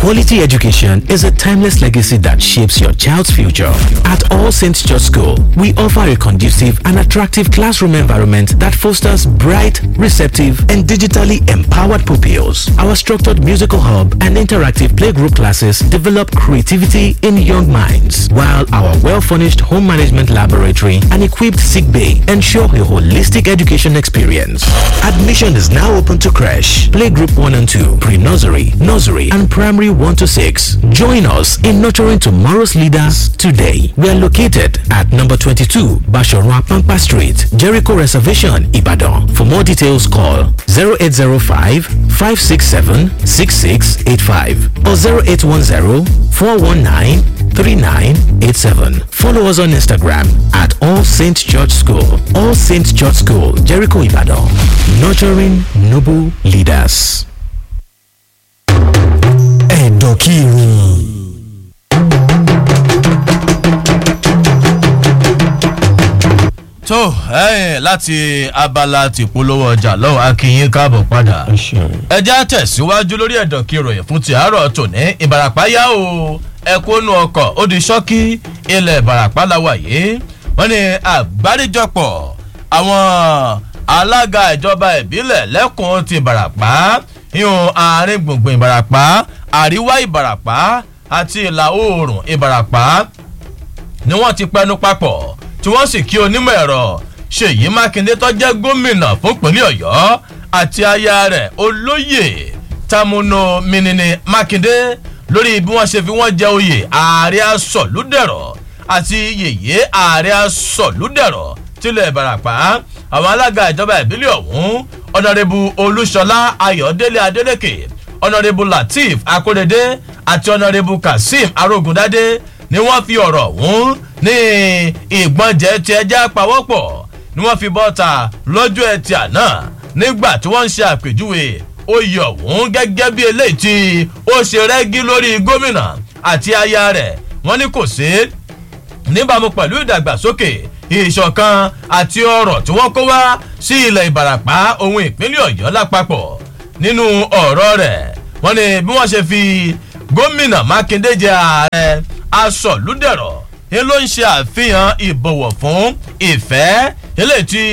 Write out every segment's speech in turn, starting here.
Quality education is a timeless legacy that shapes your child's future. At All Saints Church School, we offer a conducive and attractive classroom environment that fosters bright, receptive, and digitally empowered pupils. Our structured musical hub and interactive playgroup classes develop creativity in young minds, while our well-furnished home management laboratory and equipped sick bay ensure a holistic education experience. Admission is now open to crash, playgroup 1 and 2, pre-nursery, nursery, and primary 1 to 6. Join us in nurturing tomorrow's leaders today. We are located at number 22, Bashorwa Pampa Street, Jericho Reservation, Ibadan. For more details, call 0805 567 6685 or 0810 419 3987. Follow us on Instagram at All Saints Church School. All Saints Church School, Jericho Ibadan. Nurturing noble leaders. ẹ̀dọ̀kìrì. tó ẹ̀yìn láti abala tìpolówó ọjà lọ́wọ́ akínyín káàbọ̀ padà ẹjẹ́ àtẹ̀síwájú lórí ẹ̀dọ̀ kí ìròyìn fún ti àárọ̀ tòní ìbàràpá yá o ẹ̀kúnnú ọkọ̀ ó di ṣọ́kí ilẹ̀ ìbàràpá làwà yìí wọ́n ní àgbáríjọpọ̀ àwọn alága ìjọba ìbílẹ̀ lẹ́kùn ti ìbàràpá yíyún àárín gbùngbùn ìbàràpá àríwá ìbàràpá àti ìlà oòrùn ìbàràpá ni wọ́n ti pẹnu papọ̀ tí wọ́n sì kí onímọ̀ ẹ̀rọ ṣèyí mákindé tó jẹ́ gómìnà fúnpínlẹ̀ ọ̀yọ́ àti aya rẹ̀ olóyè tamunu minini mákindé lórí bí wọ́n ṣe fi wọ́n jẹ oyè ààrẹ asọ̀lúdẹ̀rọ̀ àti yèyé ààrẹ asọ̀lúdẹ̀rọ̀ tilẹ̀ ìbàràpá àwọn alága ìjọba ìbílẹ̀ ọ̀hún ọ̀nàrẹ́bù olúṣọlá ayọ̀délé adélèké ọ̀nàrẹ́bù lateef akóredé àti ọ̀nàrẹ́bù kazeem arógundádé ni wọ́n fi ọ̀rọ̀ ọ̀hún ní ìgbọ́njẹ tí ẹja pawọ́pọ̀ ni wọ́n fi bọ́ta lọ́jọ́ ẹtì àná nígbà tí wọ́n ń ṣe àpèjúwe oyè ọ̀hún gẹ́gẹ́ bí eléyìí tí ó ṣe rẹ́gí lórí gómìnà àti aya rẹ̀ wọ́n ní kò sí níbàámu pẹ̀lú ìdàgbàsókè ìṣọ̀kan àti ọ̀rọ̀ tí wọ́n kó wá sí ilẹ̀ ìbàràpá ohun ìpínlẹ̀ ọ̀yọ́ lápapọ̀ nínú ọ̀rọ̀ rẹ̀ wọ́n ní bí wọ́n ṣe fi gómìnà mákindé jẹ ààrẹ asọ̀lúdẹ̀rọ̀ ni ló ń ṣe àfihàn ìbọ̀wọ̀ fún ìfẹ́ eléyìí tí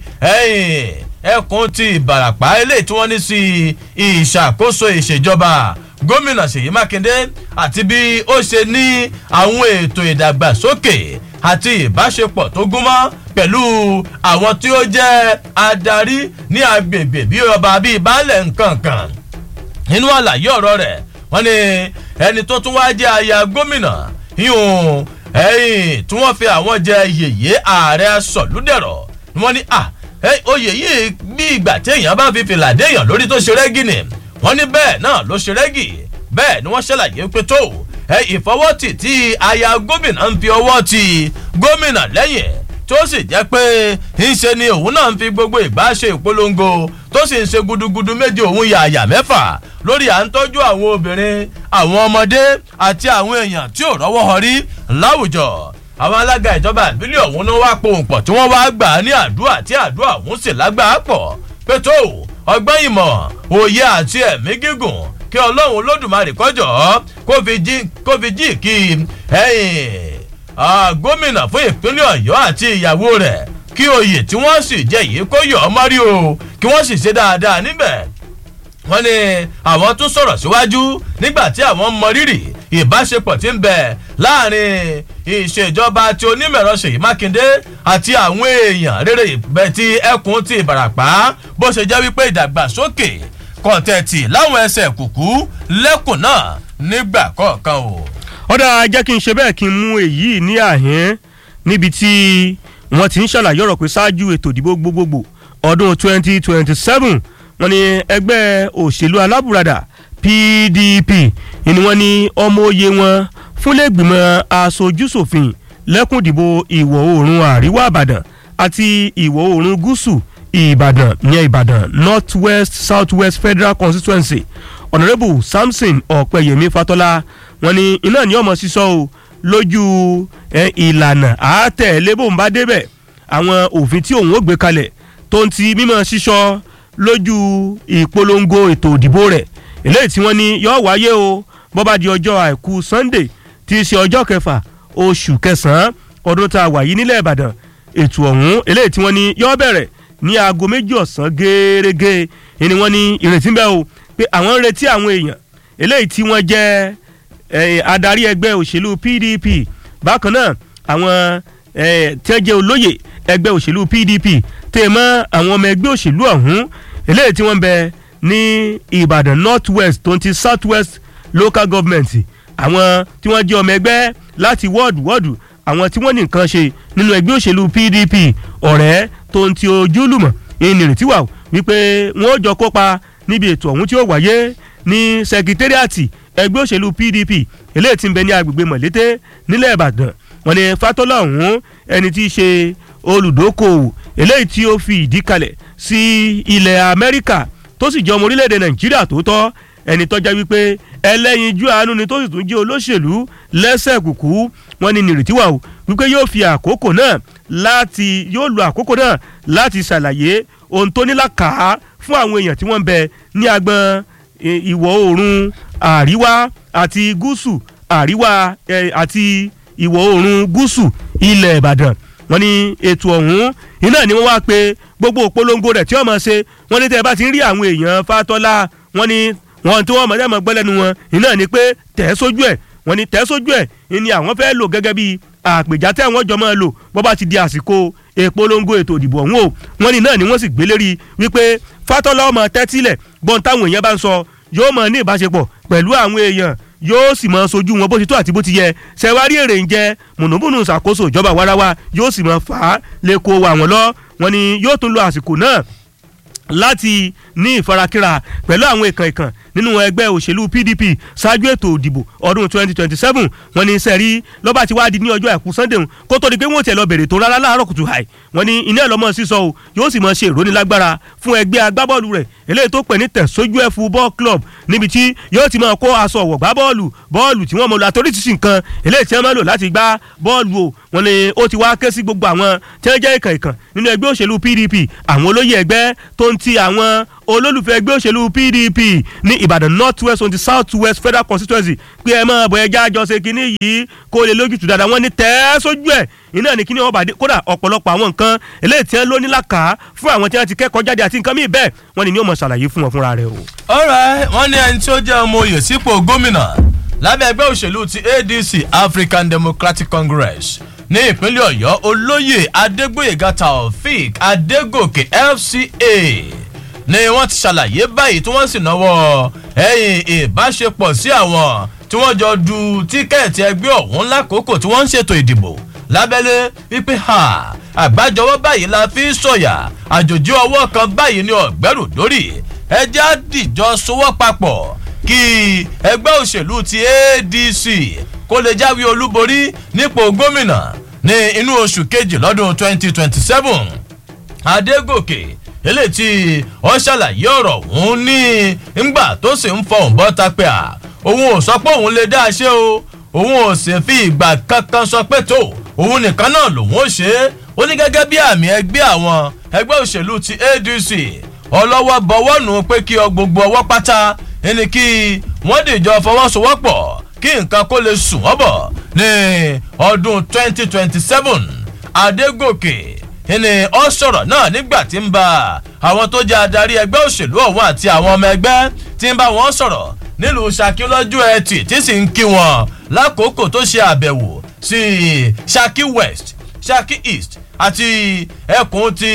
ẹkùn ti ìbàràpá eléyìí tí wọ́n ní sí ìṣàkóso ìṣèjọba gómìnà ṣèyí mákindé àti bí ó ṣe ní àwọn ètò ìdàgbàsókè àti ìbáṣepọ̀ tó gúnmọ́ pẹ̀lú àwọn tí ó jẹ́ adarí ní agbègbè bí ọba bíi baálẹ̀ nkankan nínú àlàyé ọ̀rọ̀ rẹ̀ wọ́n ní ẹni tó tún wá jẹ́ aya gómìnà yíyún ẹ̀yìn tí wọ́n fi àwọn jẹ yèyé ààrẹ sọ̀lúdẹ̀rọ̀ ni wọ́n ní à oyè yìí bí ìgbà tí èèyàn bá fi fìlà déèyàn lórí tó ṣe rẹ́gì ni wọ́n ní bẹ́ẹ̀ náà ló ṣe rẹ́gì bẹ́ẹ̀ ni wọ́n ṣàlàyé pé tó ẹ ìfọwọ́tì tí aya gómìnà ń fi ọwọ́ ti gómìnà lẹ́yìn tó sì jẹ́ pé ńṣe ni òun náà ń fi gbogbo ìgbà ṣe ìpolongo tó sì ń ṣe gudugudu méje òun yàyà mẹ́fà lórí à ń tọ́jú àwọn obìnrin àwọn ọmọdé àti àwọn èèyàn tí ò rọ́wọ́ họ rí láwùjọ àwọn alága ìjọba ìbílẹ̀ ọ̀hún ló wá pohùn pọ̀ tí wọ́n wá gbà á ní àdúrà tí àdúrà ọ̀hún sì lágbàá pọ̀ pé tó ọgbọ́n ìmọ̀ òye àti ẹ̀mí gígùn kí ọlọ́run olódùmarè kọjọ́ kó fi jí kí gómìnà fún ìpínlẹ̀ ọ̀yọ́ àti ìyàwó rẹ̀ kí oyè tí wọ́n sì jẹ́ yìí kó yọ̀ ọ́ mọ́rí o kí wọ́n sì ṣe dáadáa níbẹ̀ wọ́n ní àwọn tún sọ̀rọ̀ síwájú nígbà tí àwọn mọ rírì ìbáṣepọ̀ tí ń bẹ láàrin ìṣèjọba tí onímọ̀ẹ̀rọ ṣèyí mákindé àti àwọn èèyàn rere ìbẹ̀ tí ẹkùn ti ìbàràpá bó ṣe jẹ́ wípé ìdàgbàsókè kọ̀ǹtẹ̀tì láwọn ẹsẹ̀ kùkú lẹ́kùn náà nígbà kọ̀ọ̀kan o. ọ̀dà jẹ́ kí n ṣe bẹ́ẹ̀ kí n mú èyí ní àhín níbi tí wọ́n ti ń ṣàlàyé ọ̀rọ̀ pé ṣáájú ètò ìdìbò gbogbogbò ọdún twenty twenty seven wọ́n ní ẹgbẹ́ òṣèlú alábùradà pdp ni wọ́n ní ọmọ òye wọn fúnlẹ̀gbìmọ̀ aṣojúṣòfin lẹ́kùn ìdìbò ìwọ̀ oòrùn àríwá ìbàdàn àti ìwọ̀ oòrùn gúúsù ìbàdàn ìyẹn ìbàdàn north west south west federal constituency honourable samson ọ̀pẹ̀yẹmí fatọ́lá wọ́n ní iná ní ọmọ sísọ o lójú ìlànà àátẹ̀lébòǹbá débẹ̀ àwọn òfin tí òun ó gbé kalẹ̀ tó ń ti mímọ́ sísọ lójú ìpolongo ètò òdìbò rẹ̀ eléyìí tí wọ́n ní yọ wáyé o bó bá di ọjọ́ àìkú sunday tí í ṣe ọjọ́ kẹfà oṣù kẹsàn-án ọdún tá a wà yìí nílẹ̀ ìbàdàn ètò ọ̀hún eléyìí tí wọ́n ní yọ́ bẹ̀rẹ̀ ní aago méjì ọ̀sán gẹ́gẹ́ ni wọ́n ní ìrètí ń bẹ o pé àwọn ń retí àwọn èèyàn eléyìí tí wọ́n jẹ́ adarí ẹgbẹ́ òṣèlú pdp bákan náà àwọn tí wọ́n jẹ́ olóyè ẹgbẹ́ òṣèlú pdp tẹ̀ mọ́ àwọn ọmọ ẹgbẹ́ òṣèlú ọ̀hún eléyìí tí wọ́n bẹ ní ìbàdàn north west tó ń ti south west local government àwọn tí wọ́n jẹ́ ọmọ ẹgbẹ́ láti wọ́ọ̀dù wọ́ọ̀dù àwọn tí wọ́n ní nǹkan ṣe nínú ẹgbẹ́ òṣèlú pdp ọ̀rẹ́ tó ń ti ojúlùmọ̀ ìnìrètí wà wípé wọ́n ó jọ kópa níbi ètò ọ̀hún tí ó wáyé ní sẹkítẹ́rìàtì ẹgbẹ́ òṣèlú pdp eléyìí tí ń bẹ ní agbègbè mọ̀lété nílẹ̀ ìbàdàn wọn ni fatọ́lá ọ̀hún ẹni tí í ṣe olùdókòwò eléyìí tí ó fi ìdí kalẹ̀ sí ilẹ̀ amẹ́ríkà tó sì jẹ́ ọmọ orílẹ̀-èdè nàìjíríà tó tọ́ ẹni tọ́já wípé ẹlẹ́yinjú àánú ni tó sì tún jẹ́ olóṣèlú lẹ́sẹ̀ kùkú wọn ni nìrètí wà o wípé yóò fi àkókò náà láti yóò lo àkókò náà láti ṣàlàyé ohun tó ní làkàá fún àwọn èèyàn tí wọ́n ń bẹ ní agbọn ìwọ̀ oòrùn àríwá àti gúúsù àríwá àti ìwọ̀ oòrùn gúúsù ilẹ̀ ìbàdàn wọ́n ní ètò ọ̀hún iná ni wọ́n wá pé gbogbo òpolongo rẹ̀ tí wọ́n máa ṣe wọ́n ní tẹ́ ẹ bá ti ń rí àwọn èèyàn fatọ́lá wọ́n ní wọ́n tí wọ́n máa dẹ́mọ̀ gbọ́ lẹ́nu wọn iná ni pé tẹ̀ sójú ẹ̀ wọ́n ní tẹ̀ sójú ẹ̀ ni àwọn fẹ́ lò gẹ́gẹ́ bí àpèjá tẹ́ wọ́n jọ máa lò bọ́ bá ti di àsìkò ìpolongo ètò ìdìbò ọ̀hún o wọ́n ní náà ni wọ́n sì gbé lérí wípé fatọ́lá ọmọ tẹ́tílẹ̀ gbọ́n táwọn èèyàn bá ń sọ yóò mọ̀ ní ìbáṣepọ̀ pẹ̀lú àwọn èèyàn yóò sì mọ sojú wọn bó ti tó àti bó ti yẹ ṣẹwárí èrè ń jẹ mùnúmùnú ṣàkóso ìjọba warawa yóò sì mọ fà á lè kó wa wọn lọ wọn ni yóò tún lo àsìkò náà láti ní ìfarakínra pẹ̀lú àwọn ìkàn ìkàn nínú ẹgbẹ́ òṣèlú pdp ṣáájú ètò òdìbò ọdún 2027 wọn ní sẹ́rí lọ́ba tí wàá di ní ọjọ́ àìkú sunday kó tó di pé wọ́n tiẹ̀ lọ bèrè tó rárá láàárọ̀ kùtù hàì wọn ní iná ẹ̀lọ́mọ sísọ o yóò sì mọ ṣe ìrónilágbára fún ẹgbẹ́ agbábọ́ọ̀lù rẹ̀ eléyìí tó pè ní tẹ̀sójú ẹ̀ football club níbi tí yóò ti máa kó aṣọ ọ̀wọ̀ gbá bọ́ọ̀lù bọ́ọ̀lù tí wọ́n mọ̀ lọ àtòrísìsì nǹkan eléyìí tí wọ́n máa lò láti gbá bọ́ọ̀lù o wọn ni ó ti wá ké sí gbogbo àwọn tí wọ́n jẹ́ ìkàn ìkàn nínú ẹgbẹ́ òṣèlú pdp àwọn olóyè ẹgbẹ́ tó ń ti àwọn olólùfẹ́ ẹgbẹ́ òṣèlú pdp ní ìbàdàn north west twenty south west federal constituency pé ẹ máa bọ̀ ẹja àjọṣe kínní yìí kó lè lójútùú dáadáa wọ́n ní tẹ́ sójú ẹ̀ iná ní kíní wọn bàdé kódà ọ̀pọ̀lọpọ̀ àwọn nǹkan eléyìí tí wọ́n ló ní làkà fún àwọn tí wọ́n ti kẹ́kọ̀ọ́ jáde àti nǹkan míì bẹ́ẹ̀ wọ́n ní ní ó mọ̀ ṣàlàyé fún wọn fúnra rẹ̀ o. ọ̀rẹ́ wọ́n ní ẹni tí ó jẹ́ ọmọ oyè sípò gómìnà lábẹ́ ẹgbẹ́ òṣèlú ti adc african democratic congress ní ìpínlẹ̀ ọ̀yọ́ olóyè adégbòyèga taofik adégòkè fca ni wọ́n ti ṣàlàyé báyìí tí wọ́n sì náwó ẹ̀yìn ìbáṣepọ̀ sí àwọn tí wọ́n jọ du tíkẹ́ẹ̀tì ẹgbẹ́ ọ̀hún lákòókò tí wọ́n ń ṣètò ìdìbò lábẹ́lé wípé ha àgbájọwọ́ báyìí la fi sọ̀yà àjòjì ọwọ́ kan báyìí ní ọ̀gbẹ́rù lórí ẹjẹ́ àdìjọ sowọ́ papọ̀ kí ẹgbẹ́ òṣèlú ti adc kó lè jáwé olúborí nípò gómìnà ní inú oṣù kejì lọ́dún twenty twenty seven adégòkè eléyìí tí wọ́n ṣàlàyé ọ̀rọ̀ òun ní ńgbà tó sì ń fọhùn bọ́ tapẹ́ à òun ò sọ pé òun lè dá a ṣe o òun ò sì fi ìgbà kankan sọ pé tó òun nìkan náà lòun ó ṣe é ó ní gẹ́gẹ́ bí àmì ẹgbẹ́ àwọn ẹgbẹ́ òṣèlú ti adc ọlọ́wọ́ bọ̀wọ́ nù pé kí ọ gbogbo ọwọ́ pátá ẹni kí wọ́n dìjọ fọwọ́sowọ́pọ̀ kí nǹkan kó lè sùn wọ́n bọ̀ ní ọdún 2027 adégòkè ẹni ọ sọ̀rọ̀ náà nígbà tí ń bá àwọn tó jẹ́ adarí ẹgbẹ́ òṣèlú ọ̀hún àti àwọn ọmọ ẹgbẹ́ tí ń bá wọn sọ̀rọ̀ nílùú saki lọ́jọ́ ẹtì tí sì ń kí wọn lákòókò tó ṣe àbẹ̀wò sí saki west saki east àti ẹkùn ti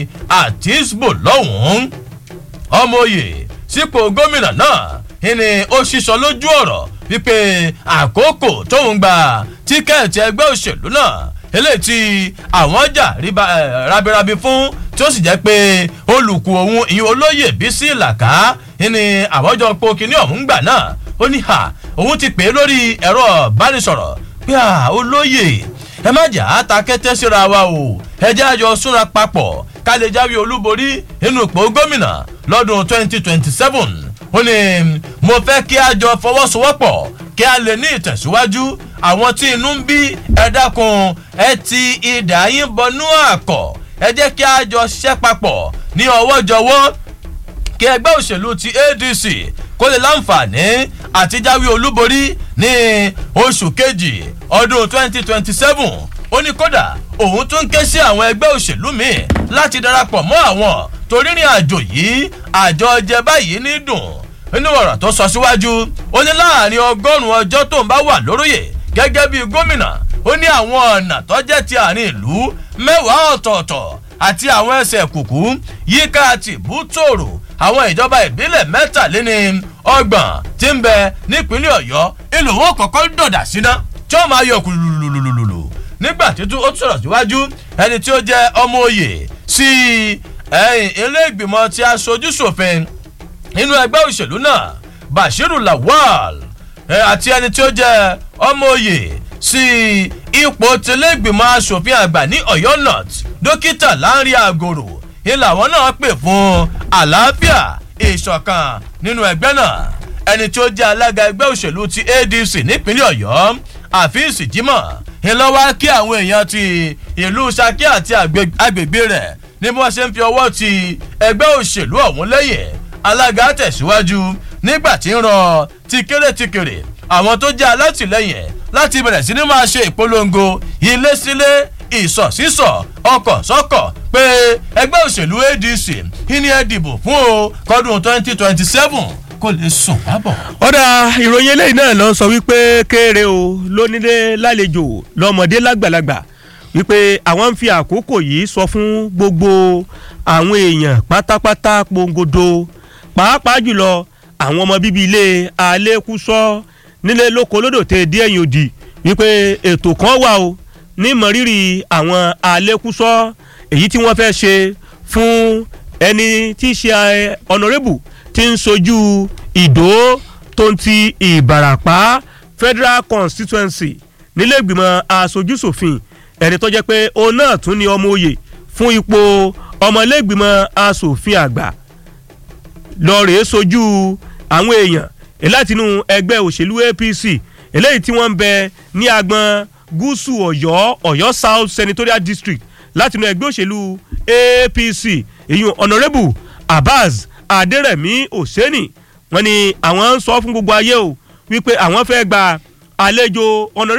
àtisbo lọ́hùn-ún ọmọye sípò gómìnà náà ìní ó ṣiṣọ lójú ọ̀rọ̀ wípé àkókò tóun gba tíkẹ́ẹ̀tì ẹgbẹ́ òṣèlú náà eléyìí tí àwọn jà rabirabi fún tí ó sì jẹ́ pé olùkù òun ìyẹn olóyè bísí làkà ìní àwọ́jọ po kínní ọ̀hún gbà náà ó ní ha òun ti pè é lórí ẹ̀rọ ìbánisọ̀rọ̀ pé à olóyè ẹ má jà á ta kẹ́tẹ́ síra wa o ẹ jẹ́ àjọ súnra papọ̀ ká lè jáwé olúborí nínú ipò gómìnà lọ́dún 2027 ó ní mo fẹ́ kí a jọ fọwọ́sowọ́pọ̀ kí a lè ní ìtẹ̀síwájú àwọn tí inú ń bí ẹ dákun ẹ ti ìdá yín bọnú àkọ́ ẹ jẹ́ kí a jọ ṣiṣẹ́ papọ̀ ní ọwọ́ jọwọ́ kí ẹgbẹ́ òṣèlú ti adc kó lè láǹfààní àti jáwé olúborí ní oṣù kejì ọdún twenty twenty seven ó ní kódà òun tún ké sí àwọn ẹgbẹ́ òṣèlú míì láti darapọ̀ mọ́ àwọn torí rìn àjò yìí àjọ jẹ báyìí ní dùn nínú ọ̀rọ̀ tó sọ síwájú ó ní láàrin ọgọ́rùn-ún ọjọ́ tó ń bá wà lóróyè gẹ́gẹ́ bí gómìnà ó ní àwọn ọ̀nà tó jẹ́ ti àárín ìlú mẹ́wàá ọ̀tọ̀ọ̀tọ̀ àti àwọn ẹsẹ̀ kùkú yíká tìbú tòrò àwọn ìjọba ìbílẹ̀ mẹ́tàléní ọgbọ̀n tí ń bẹ nípínlẹ̀ ọ̀yọ́ ìlú wọn kọ̀ọ̀kan dọ̀dà síná tí wọ́n máa yọ kùlùlùlùlùlù nígbà tí ó sọ̀rọ̀ síwájú ẹni tí ó jẹ́ ọmọ òye sí ilé ìgbìmọ̀ tí aṣojú ṣòfin nínú ẹgbẹ́ òṣèlú náà bashiru lawal àti ẹni tí ó jẹ́ ọmọ òye sí ipò tẹlẹ́gbìmọ̀ asòfin àgbà ní ọ̀yọ́ north dókítà láńrí àgòrò ilà wọn náà pè fún àlàáfíà ìṣọ̀kan nínú ẹgbẹ́ náà ẹni tí ó jẹ́ alága ẹgbẹ́ òṣèlú ti adc nípínlẹ̀ ọ̀yọ́ àfíìsì jimoh ńlọ́wọ́ kí àwọn èèyàn ti ìlú saki àti agbègbè rẹ̀ ní bí wọ́n ṣe ń fi ọwọ́ ti ẹgbẹ́ òṣèlú ọ̀hún lẹ́yìn alága tẹ̀síwájú nígbà tí ń rọ ti kéré ti kéré àwọn tó jẹ́ alátìlẹyìn láti bẹ̀rẹ̀ sí ni máa ṣe ìpolongo ilé sílé ìsọ̀ sísọ̀ ọkọ̀ sọ́kọ̀ pé ẹgbẹ́ òṣèlú adc ìní ẹ dìbò fún o kọ́dún twenty twenty seven kó lè sùn lábọ̀. ọ̀dà ìròyìn eléyìí náà lọ sọ wípé kéré o lónílé lálejò lọ́mọdé lágbàlagbà wípé àwọn ń fi àkókò yìí sọ fún gbogbo àwọn èèyàn pátápátá pongodo pàápàá jùlọ àwọn ọmọ bíbí ilé alẹ́kùsọ nílé lóko lódò tẹ díẹ̀ yìí òdì wípé ètò kan wà o ní mọ̀rírì àwọn alẹ́kùsọ èyí tí wọ́n fẹ́ ṣe fún ẹni tí í ṣe ọ̀nàrẹ́bù tí ń sojú ìdó tó ń ti ìbàràpá federal constituency nílé ìgbìmọ̀ asojúsòfin ẹni tó jẹ́ pé òun náà tún ní ọmọ òye fún ipò ọmọlẹ́gbìmọ̀ asòfin àgbà lọ́ọ̀rẹ́ sojú àwọn èèyàn látinú ẹgbẹ́ òṣèlú apc eléyìí tí wọ́n ń bẹ ní agbọn gúúsù ọ̀yọ́ ọ̀yọ́ south senatorial district látinú ẹgbẹ́ òṣèlú apc èyun honourable abbas adérẹ̀mí òsèní wọ́n ní àwọn ń sọ fún gbogbo ayé o wípé àwọn fẹ́ gba àlejò honourable.